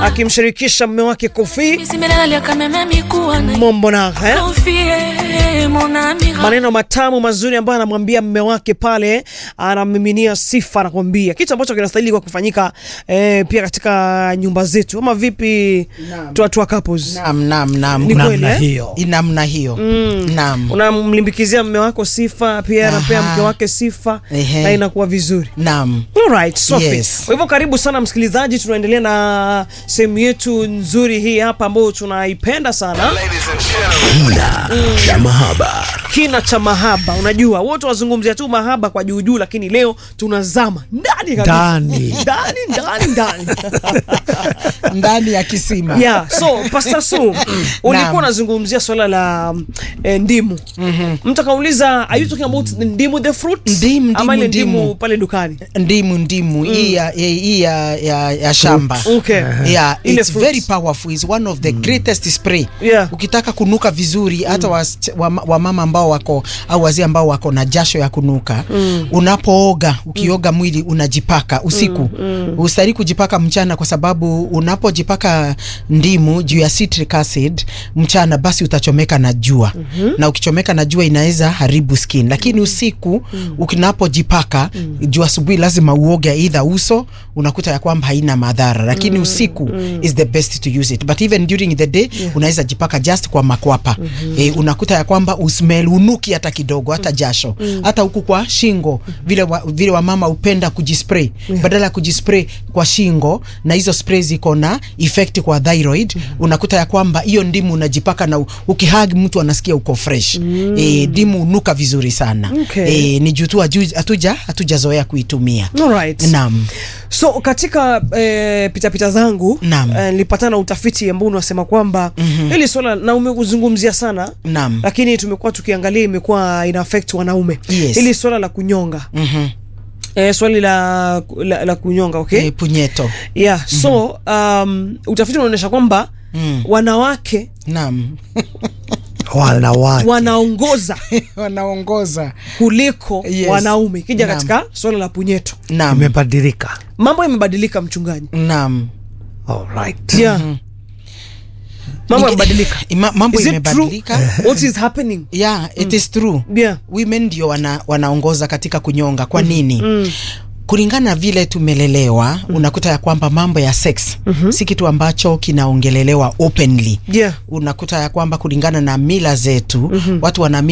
akimshirikisha mume wake Kofi Bismillah akameme mikuwa na Mombonara eh? confie mon ami maneno matamu mazuri ambayo anamwambia mme wake pale, anamiminia sifa, anakwambia kitu ambacho kinastahili kwa kufanyika eh, pia katika nyumba zetu, ama vipi? Tuatua couples Naam, naam, naam. Ni kweli, namna eh? hiyo namna hiyo naam unamlimbikizia mme wako sifa, pia anapea Aha. mke wake sifa Ehe. na inakuwa vizuri. naam Alright, Sophie. Yes. Kwa hivyo karibu sana msikilizaji, tunaendelea na sehemu yetu nzuri hii hapa ambayo tunaipenda sana, cha mahaba kina cha mahaba. Unajua wote wazungumzia tu mahaba kwa juu juu, lakini leo tunazama ndani kabisa. Ndani. ndani ndani ndani ndani ya kisima yeah. So Pastor Su, ulikuwa Naam. unazungumzia swala la eh, ndimu. Mtu akauliza are you talking about ndimu the fruit Ndimu, ama ile ndimu, ndimu ndimu. pale dukani? ndimu ndimu hii ya, hii ya, ya, ya shamba Okay. yeah, Ile it's fruits. very powerful it's one of the greatest spray Yeah. ukitaka kunuka vizuri hata wasicha- wama- wamama ambao wako au wazee ambao wako na jasho ya kunuka unapooga ukioga mwili unajipaka usiku ustahili kujipaka mchana kwa sababu unapojipaka ndimu juu ya citric acid mchana basi utachomeka na jua na ukichomeka na jua inaweza haribu skin lakini usiku ukinapojipaka juu asubuhi lazima uoge either uso unakuta ya kwamba haina madhara lakini usiku is the best to use it but even during the day unaweza jipaka just kwa makwapa eh, unakuta ya kwamba usmell unuki hata kidogo hata jasho hata huku kwa shingo vile wa, vile wamama upenda kujispray badala ya kujispray kwa shingo na hizo spray ziko na effect kwa thyroid unakuta ya kwamba hiyo ndimu unajipaka na u- ukihag mtu anasikia uko fresh eh, ndimu unuka vizuri sana Okay. eh, ni juu tu haju- hatuja hatujazoea kuitumia Alright. naam So katika eh, pitapita zangu Naam. eh, nilipatana na utafiti ambao unasema kwamba hili swala na umekuzungumzia sana Naam. lakini tumekuwa tukiangalia imekuwa ina affect wanaume Yes. hili swala la kunyonga Mhm. eh, swali la, la, la kunyonga okay? Eh, punyeto yeah so um, utafiti unaonyesha kwamba Mm. wanawake naam wanawake wanaongoza wanaongoza kuliko Yes. wanaume ikija Naam. katika swala la punyeto naam imebadilika mambo yamebadilika mchungaji naam Alright. yeah. mambo Ninge- yamebadilika Ima- mambo Is it true? imebadilika what is happening yeah it is true yeah women ndio wana, wanaongoza katika kunyonga kwa nini kulingana na vile tumelelewa unakuta ya kwamba mambo ya sex si kitu ambacho kinaongelelewa openly yeah unakuta ya kwamba kulingana na mila zetu watu wana